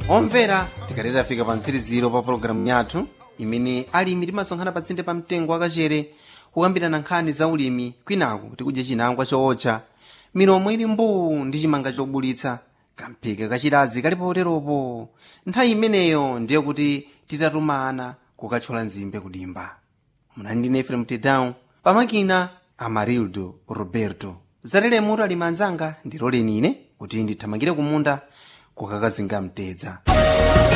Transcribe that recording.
omvera tikaleta afika pa mtsiriziro pa pologalamu yathu imene alimi timasonkhana patsinde pa mtengo wakachere kukambirana nkhani za ulimi kwinaku tikudya chinangwa chootcha milomo ili mbuu ndi chimanga chobulitsa kamphika kachilazi kali poteropo nthawi imeneyo ndiye kuti titatumana kukathyola nzimbe kudimba munali ndine efrem tedown pamakina amarildo roberto zalelemuto alimi anzanga ndilole nine kuti ndithamangire kumunda kukakazinga mtedza